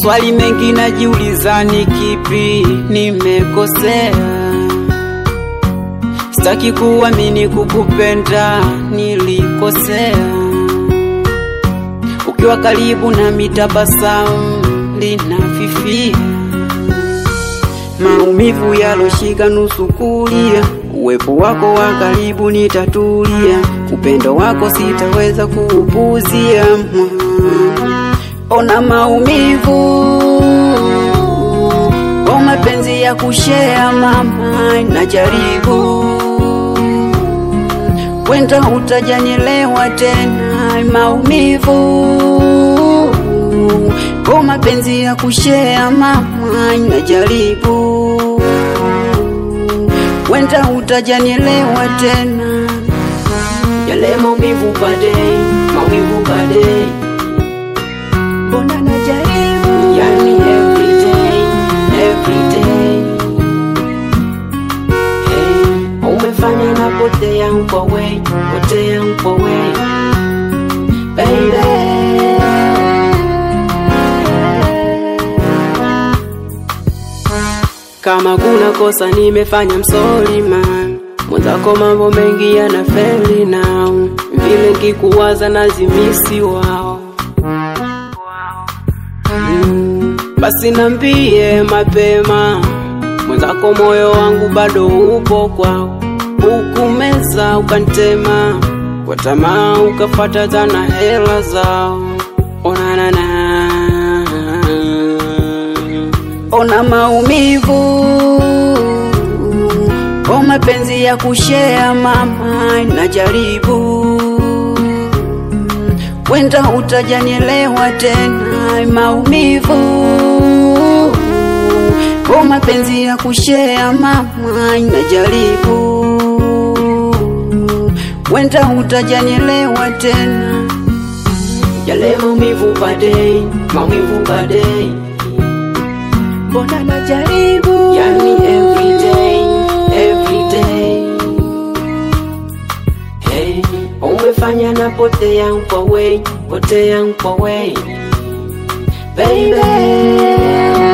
Maswali mengi najiuliza, ni kipi nimekosea? Sitaki kuamini kukupenda nilikosea. Ukiwa karibu na mitabasamu linafifia, maumivu yaloshika nusu kulia. Uwepo wako wa karibu nitatulia, upendo wako sitaweza kuupuzia. Ona maumivu kwa mapenzi ya kushea mama, najaribu wenda utajanielewa tena. Maumivu kwa mapenzi ya kushea mama, najaribu wenda utajanielewa tena. Yale maumivu baadaye, maumivu baadaye mbona najaribu, yani everyday, everyday. Hey, umefanya na potea kwa way, potea kwa way, baby. Kama kuna kosa nimefanya, msori man, mwenzako mambo mengi yana feli now, vile nkikuwaza nazimisi wao Mm, basi nambie mapema, mwenzako moyo wangu bado upo kwao, ukumeza ukantema kwa tamaa, ukafata tana hela zao. Onanana, ona maumivu kwa mapenzi ya kushea mama, najaribu wenda utajanielewa tena. Maumivu kwa mapenzi ya kushea mama, najaribu wenda utajanielewa tena. Yale maumivu baadaye, maumivu baadaye, mbona najaribu, yani everyday, everyday Hey, umefanya na potea kwa way, potea kwa way, baby.